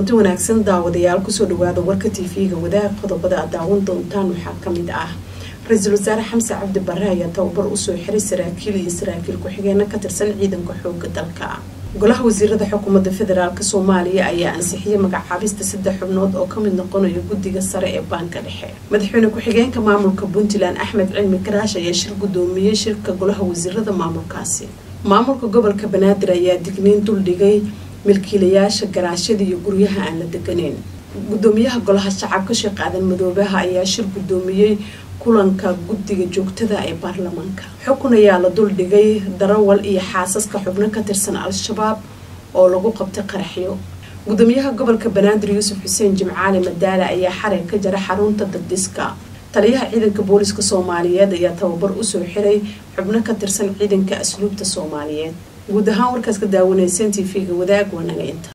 kulanti wanaagsan daawadayaal kusoo dhawaada warka tv-ga wadaag qodobada aad daawan doontaan waxaa kamid ah ra-iisul wasaare xamse cabdi bare ayaa tababar usoo xiray saraakiil iyo saraakiil ku-xigeena ka tirsan ciidanka xooga dalka golaha wasiirada xukuumadda federaalk soomaaliya ayaa ansixiyay magacaabista saddex xubnood oo kamid noqonaya guddiga sare ee baanka dhexe madaxweyne ku-xigeenka maamulka puntland axmed cilmi karaash ayaa shir gudoomiyey shirka golaha wasiirada maamulkaasi maamulka gobolka banaadir ayaa digniin duldhigay milkiilayaasha garaashada iyo guryaha aan la deganeyn gudoomiyaha golaha shacabka sheekh aadan madoobaha ayaa shir gudoomiyey kulanka guddiga joogtada ee baarlamaanka xukun ayaa la duldhigay darawal iyo xaasaska xubno ka tirsan al-shabaab oo lagu qabtay qaraxyo gudoomiyaha gobolka banaadir yuusuf xuseen jimcaali madaale ayaa xaray ka jara xarunta daddiska taliyaha ciidanka booliska soomaaliyeed ayaa tababar usoo xiray xubno ka tirsan ciidanka asluubta soomaaliyeed guud ahaan warkaas ka daawanayseen t v-ga wadaag waa naga inta